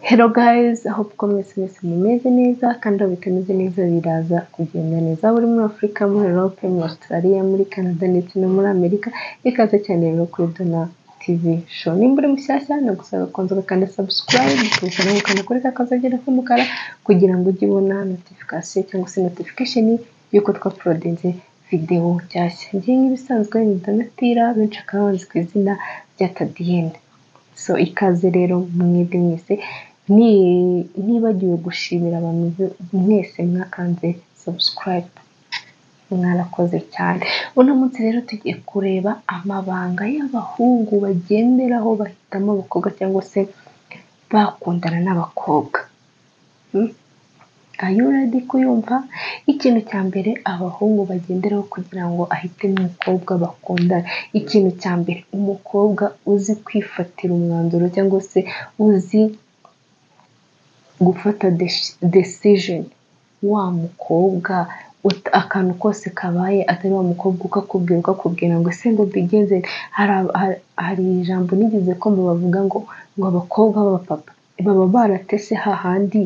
Hello guys, hope ko mwese mwese mumeze neza kandi bitameze neza biraza kugenda neza buri muri Afurika, muri Europe, muri Australia, muri Canada ndetse no muri Amerika ikaze cyane rero kuri Dona TV show nimba uri mushyashya nagusaba kubanza ugakanda subscribe ukabikora mukanda kuri ka kazagera k'umukara kugira ngo ujye ubona notification cyangwa se notification y'uko twaporodinze videwo nshyashya ngiye nk'ibisanzwe ni Donatira benshi akaba bazi ku izina rya Tadienne so ikaze rero mwebwe mwese ni- nibagiwe gushimira abantu be- mwese mwakanze subscribe mwarakoze cyane uno munsi rero tugiye kureba amabanga y'abahungu bagenderaho bahitamo abakobwa cyangwa se bakundana n'abakobwa Hmm? Are you ready kuyumva ikintu cya mbere abahungu bagenderaho kugira ngo ahitemo umukobwa bakundana ikintu cya mbere umukobwa uzi kwifatira umwanzuro cyangwa se uzi gufata deci- decision wa mukobwa ut- akantu kose kabaye atari wa mukobwa ukakubwira ukakubwira ngo ese ngo bigenze hari ab- hari- hari ijambo nigeze ko bavuga ngo ngo abakobwa b'abapapa baba baratese hahandi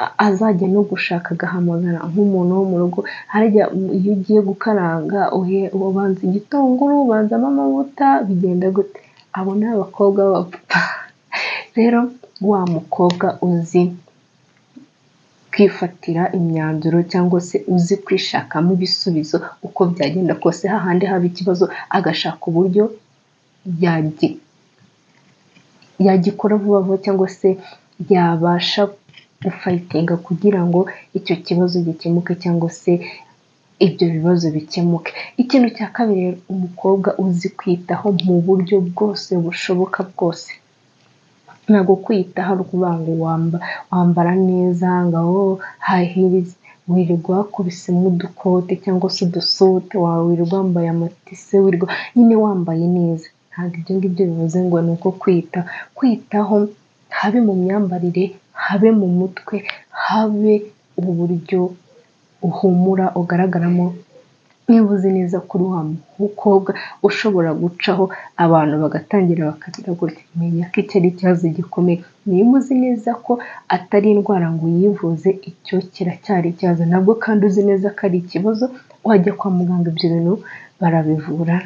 a- azajya no gushaka agahamagara nk'umuntu wo mu rugo harya m- iyo ugiye gukaranga uhe- ubanza igitunguru ubanzamo amavuta bigenda gute abo ni abakobwa b'abapapa rero wa mukobwa uzi kwifatira imyanzuro cyangwa se uzi kwishakamo ibisubizo uko byagenda kose hahandi haba ikibazo agashaka uburyo yagi- yagikora vuba vuba cyangwa se yabasha gufayitinga kugira ngo icyo kibazo gikemuke cyangwa se ibyo bibazo bikemuke ikintu cya kabiri rero, umukobwa uzi kwitaho mu buryo bwose bushoboka bwose ntabwo kwita hari ukuvuga ngo wamba, wambara neza ngaho hahiriza wirirwa wakubisemo udukote cyangwa se udusote wawe wirirwa wambaye amatise wirirwa nyine wambaye neza ntabwo ibyo ngibyo bivuze ngo ni uko kwita kwitaho habe mu myambarire habe mu mutwe habe uburyo uhumura ugaragaramo niba uzi neza kuri wa mukobwa ushobora gucaho abantu bagatangira bakagira gutya menya ko icyo ari ikibazo gikomeye niba uzi neza ko atari indwara ngo uyivuze icyo kiracyari ikibazo nabwo kandi uzi neza ko ari ikibazo wajya kwa muganga ibyo bintu barabivura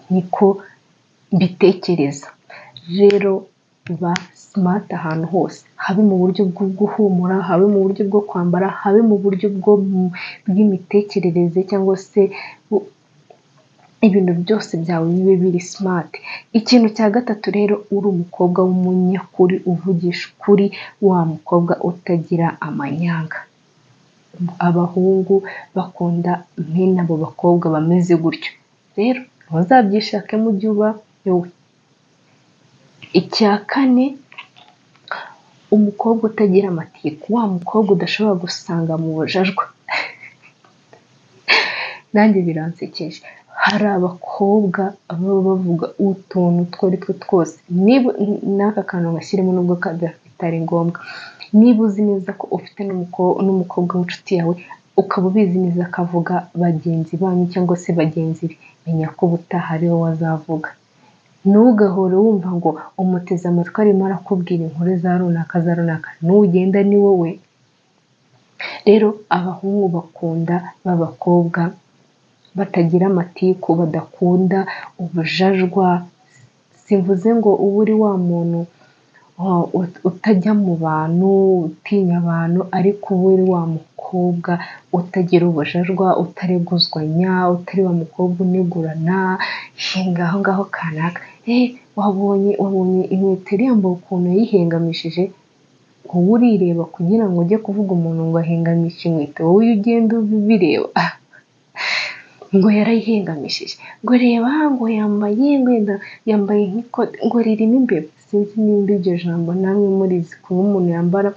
niko mbitekereza rero ba simati ahantu hose habe mu buryo bwo guhumura habe mu buryo bwo kwambara habe mu buryo bwo mu- bw'imitekerereze cyangwa se bu- ibintu byose byawe bibe biri simati ikintu cya gatatu rero uri umukobwa w'umunyakuri uvugisha ukuri wa mukobwa utagira amanyanga abahungu bakunda mwene abo bakobwa bameze gutyo rero ntuzabyishake mu gihe uba wowe icya kane umukobwa utagira amatiku wa mukobwa udashobora gusanga mu bujajwa nanjye biransekeje hari abakobwa baba bavuga utuntu utwo ari two twose niba n'aka kantu gashyiremo nubwo ka- bitari ngombwa niba uzi neza ko ufite n'umuko- n'umukobwa w'inshuti yawe ukaba ubizi neza ko avuga bagenzi banyu cyangwa se bagenzi be menya ko ubutaha ariwe wazavuga ntugahore wumva ngo umuteze amatwi arimo arakubwira inkuru za runaka za runaka nugenda ni wowe rero abahungu bakunda b'abakobwa batagira amatiku badakunda ubujajwa simvuze ngo uba uri wa muntu wa- ut- utajya mu bantu utinya abantu ariko uba uri wa mukobwa utagira ubujajwa utareguzwanya utari wa mukobwa unegurana hinga aho ngaho kanaka eh wabonye wabonye inkweto iriya yambaye ukuntu yayihengamishije wowe urireba kugira ngo ujye kuvuga umuntu ngo ahengamishe inkweto wowe iyo ugenda ubireba ah, ngo yarayihengamishije ngo reba ngo yambaye wenda yambaye nk'ikote ngo ririmo imbeba sinzi nimba iryo jambo namwe murizi kuba umuntu yambara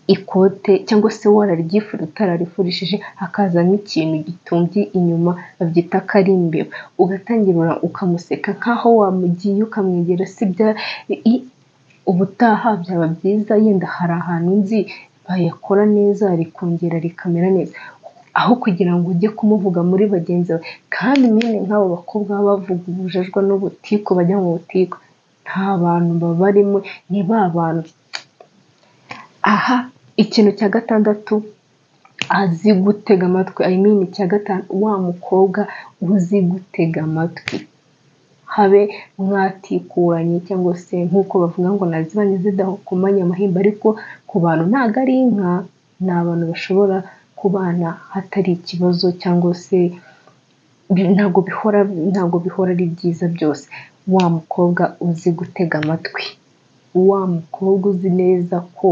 ikote cyangwa se wararyifura utararifurishije hakazamo ikintu gitumbye inyuma babyita ko ari imbeba ugatangira ukamuseka nk'aho wamugiye ukamwegera si bya i- ubutaha byaba byiza yenda hari ahantu nzi bayakora neza rikongera rikamera neza aho kugira ngo ujye kumuvuga muri bagenzi bawe kandi mwene nk'abo bakobwa baba bavuga ubujajwa n'ubutiko bajya mu butiko nta bantu babarimo ni ba bantu aha ikintu cya gatandatu azi gutega amatwi i mean icya gatanu wa mukobwa uzi gutega amatwi habe mwatikuranye cyangwa se nk'uko bavuga ngo nazibanye zidakomanya amahembe ariko ku bantu ntabwo ari inka ni abantu bashobora kubana hatari ikibazo cyangwa se ntabwo bihora ntabwo bihora ari byiza byose wa mukobwa uzi gutega amatwi wa mukobwa uzi neza ko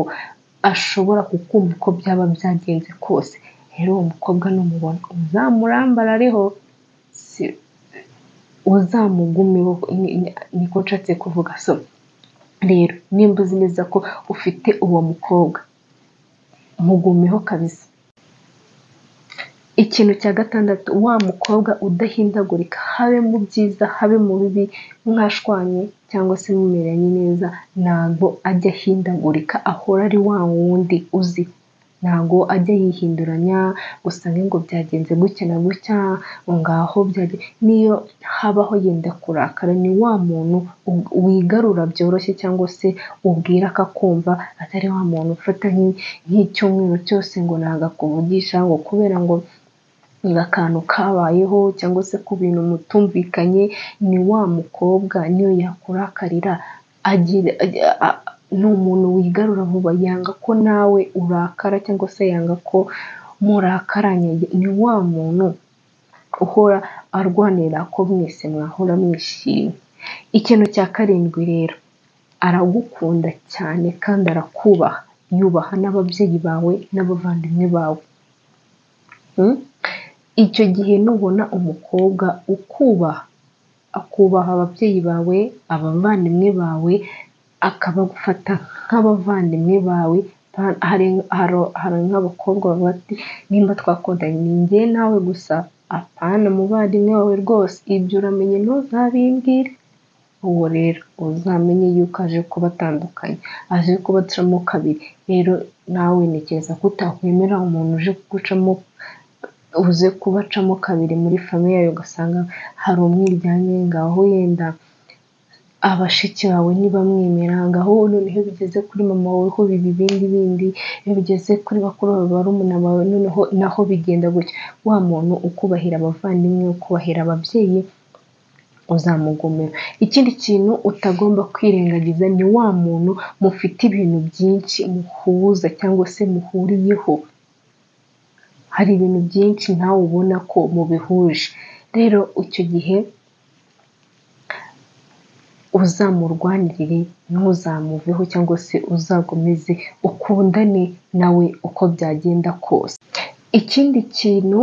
ashobora kukumva uko byaba byagenze kose rero uwo mukobwa numubona uzamurambarareho uzamugumeho niko nshatse kuvuga so rero nimba uzi neza ko ufite uwo mukobwa mugumeho kabisa ikintu cya gatandatu wa mukobwa udahindagurika habe mu byiza habe mu bibi mwashwanye cyangwa se mumeranye neza ntabwo ajya ahindagurika ahora ari wa wundi uzi ntabwo ajya yihinduranya usange ngo byagenze gutya na gutya ngaho niyo habaho yenda kurakara ni wa muntu wigarura byoroshye cyangwa se ubwira akakumva atari wa muntu ufata nk'icyumweru cyose ngo ntabwo akuvugisha ngo kubera ngo akantu kabayeho cyangwa se ku bintu mutumvikanye ni wa mukobwa niyo yakurakarira ni umuntu wigarura vuba yanga ko nawe urakara cyangwa se yanga ko murakaranye ni wa muntu uhora arwanira ko mwese mwahora mwishimye ikintu cya karindwi rero aragukunda cyane kandi arakubaha yubaha n'ababyeyi bawe n'abavandimwe bawe icyo gihe nubona umukobwa ukubaha akubaha ababyeyi bawe abavandimwe bawe akabagufata nk'abavandimwe bawe hari nk'abakobwa bavuga ati nimba twakundanye ni njye nawe gusa apana umuvandimwe wawe rwose ibyo uramenye ntuzabimbwire uwo rero uzamenye yuko aje kubatandukanya aje kubacamo kabiri rero nawe ntekereza ko utakwemera umuntu uje kugucamo uze kubacamo kabiri muri famiye yawe ugasanga hari umwiryane ngaho yenda abashiki bawe ntibamwemera ngaho noneho bigeze kuri mama wawe ho biba ibindi bindi iyo bigeze kuri bakuru bawe barumuna bawe noneho naho bigenda gutya wa muntu ukubahira abavandimwe ukubahira ababyeyi uzamugomera ikindi kintu utagomba kwirengagiza ni wa muntu mufite ibintu byinshi muhuza cyangwa se muhuriyeho hari ibintu byinshi nawe ubona ko mubihuje rero icyo gihe uzamurwanirire ntuzamuveho cyangwa se uzakomeze ukundane nawe uko byagenda kose ikindi kintu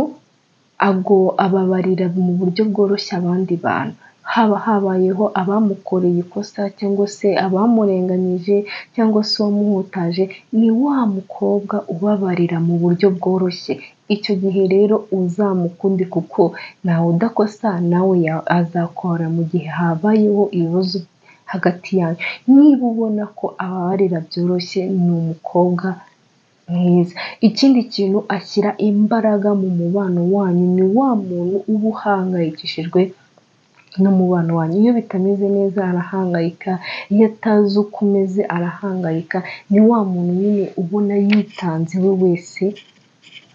ago ababarira mu buryo bworoshye abandi bantu haba habayeho abamukoreye ikosa cyangwa se abamurenganyije cyangwa se uwamuhutaje ni wa mukobwa ubabarira mu buryo bworoshye icyo gihe rero uzamukunde kuko nawe udakosa nawe azakora mu gihe habayeho ibibazo hagati yawe niba ubona ko ababarira byoroshye ni umukobwa mwiza ikindi kintu ashyira imbaraga mu mubano wanyu ni wa muntu uba uhangayikishijwe n'umubano wanyu iyo bitameze neza arahangayika iyo atazi uko umeze arahangayika ni wa muntu nyine ubona yitanze we wese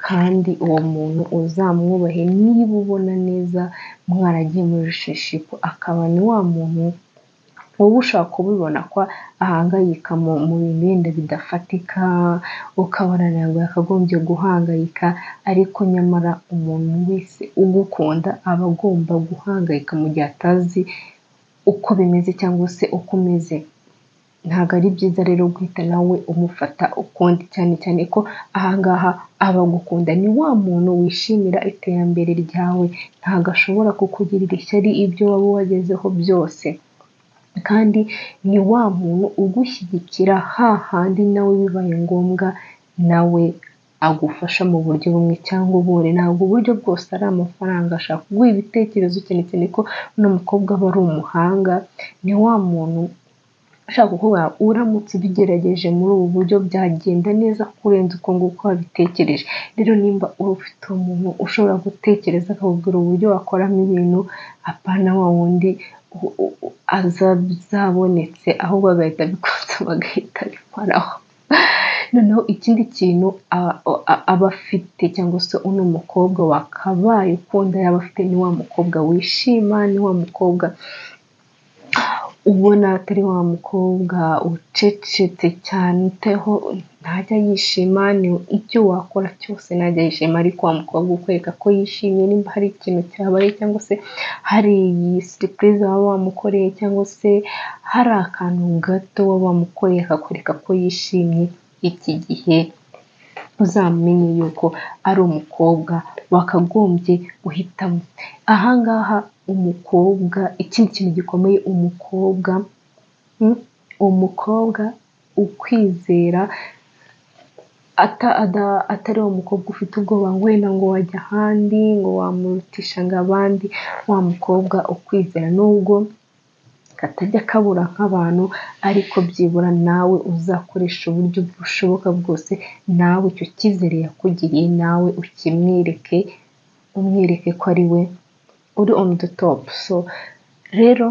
kandi uwo muntu uzamwubahe niba ubona neza mwaragiye muri rushishiko akaba ni wa muntu wowe ushaka kubibona ko ahangayika mu bintu bidafatika ukabona ntabwo yakagombye guhangayika ariko nyamara umuntu wese ugukunda aba agomba guhangayika mu gihe atazi uko bimeze cyangwa se uko umeze ntabwo ari byiza rero guhita nawe umufata ukundi cyane cyane ko ahangaha abagukunda ni wa muntu wishimira iterambere ryawe ntabwo ashobora kukugirira ishyari ibyo waba wagezeho byose kandi ni wa muntu ugushyigikira hahandi nawe bibaye ngombwa nawe agufasha mu buryo bumwe cyangwa ubundi ntabwo uburyo bwose ari amafaranga ashaka kuguha ibitekerezo cyane cyane ko uno mukobwa aba ari umuhanga ni wa muntu ushaka kuvuga uramutse ubigerageje muri ubu buryo byagenda neza kurenza uko nguko wabitekereje rero nimba ufite umuntu ushobora gutekereza akakubwira uburyo wakoramo ibintu apana wa wundi azabonetse ahubwo agahita abikoza bagahita abikoraho noneho ikindi kintu aba afite cyangwa se uno mukobwa wakabaye ukunda yaba afite ni wa mukobwa wishima ni wa mukobwa ubona atari wa mukobwa ucecetse cyane uteho ntajya yishima ni icyo wakora cyose ntajya yishima ariko wa mukobwa ukwereka ko yishimye nimba hari ikintu cyabaye cyangwa se hari iyi siripurize waba wamukoreye cyangwa se hari akantu gato waba wamukoreye akakwereka ko yishimye iki gihe uzamenye yuko ari umukobwa wakagombye guhitamo ahangaha umukobwa ikindi kintu gikomeye umukobwa umukobwa ukwizera atari uwo mukobwa ufite ubwoba wenda ngo wajya ahandi ngo wamurutisha ngo abandi wa mukobwa ukwizera nubwo katajya kabura nk'abantu ariko byibura nawe uzakoresha uburyo bushoboka bwose nawe icyo cyizere yakugiriye nawe ukimwereke umwereke ko ari we uri on the top so rero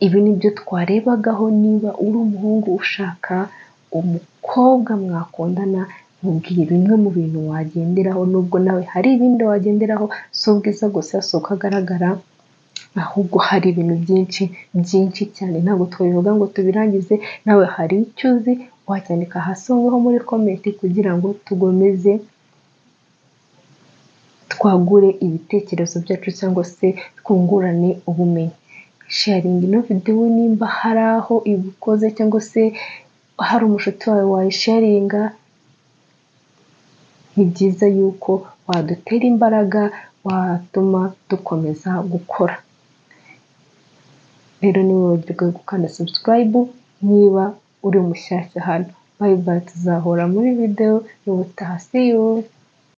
ibi ni byo twarebagaho niba uri umuhungu ushaka umukobwa mwakundana mubwiye bimwe mu bintu wagenderaho nubwo nawe hari ibindi wagenderaho si ubwiza gusa si uko agaragara ahubwo hari ibintu byinshi byinshi cyane ntabwo twabivuga ngo tubirangize nawe hari icyo uzi wacyandika hasi ngaho muri komenti kugira ngo tugomeze twagure ibitekerezo byacu cyangwa se twungurane ubumenyi sharingi ino videwo nimba hari aho igukoze cyangwa se hari umushuti wawe wayisharinga ni byiza yuko wadutera imbaraga watuma dukomeza gukora rero ni buryo bwo gukanda subscribe niba uri umushyashya hano bayi tuzahora muri videwo y'ubutaha see you